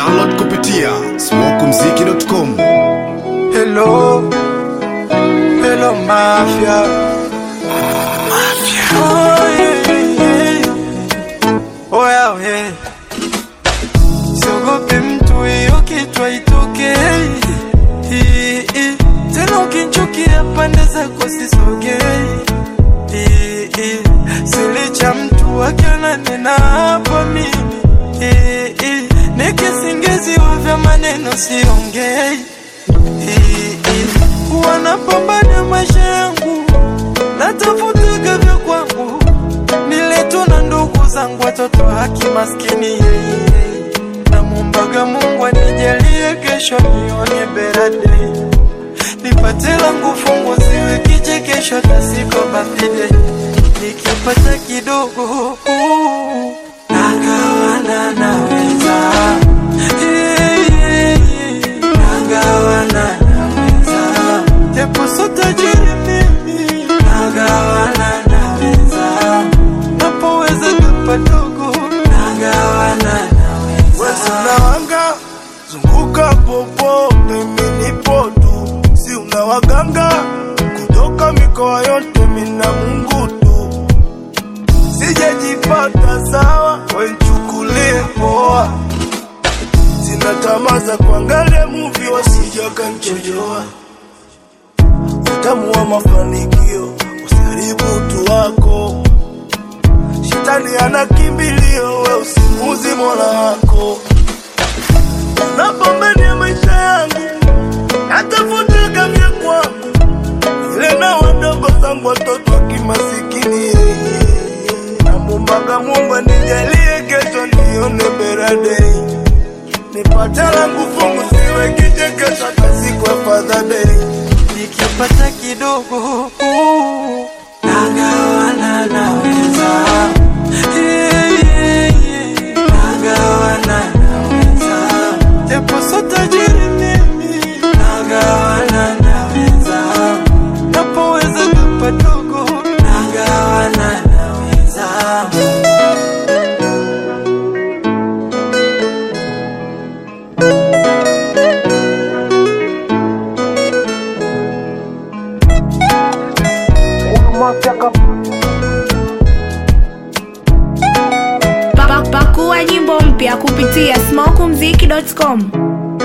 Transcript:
Download kupitia smokumziki.com. Hello, hello mafia. Oh, yeah, yeah, yeah. Oh, yeah, yeah. Siogope mtu hiyo kichwa itoke Hii, hii. Tena ukinchukia pande zako sisogei Hii, hii. Silicha mtu akananena hapa mimi Hii, hii. Nikisingiziwa vya maneno siongei Hii, hii. wanapambana maisha yangu natafutaga vya kwangu niletu na ndugu zangu watoto haki maskini yeye namwombaga mungu anijalie kesho nione berade nipate langu fungu ziwe kichekesho tasiko bafide nikipata kidogo uh, nagawana naweza Yeah, yeah, yeah. nagawana naweza japo so tajiri mimi nagawana naweza napoweza kapadogo nagawana Wezi unawanga zunguka popote, mimi nipo tu, si una waganga kutoka mikoa yote, mina Mungu tu, sijajipata sawa, wenchukulie poa, sina tamaa za kuangalia muvi, wasija kanchojoa utamu wa mafanikio, usiharibu utu wako Shetani ana kimbilio, we usimuzi mola wako. Napambania maisha yangu, natafuta vya kwangu, ile na wadogo zangu watoto wa kimasikini. Namwombaga Mungu anijalie kesho nione berade, nipate langu fungu, siwe kichekesho hata siku ya Father Day. nikipata kidogo uh, nagawana naweza Yeah, yeah, yeah. nagawana naweza japo so tajiri mimi nagawana naweza napoweza kapadogo nagawana naweza Pa- Pakua nyimbo mpya kupitia smokumziki.com.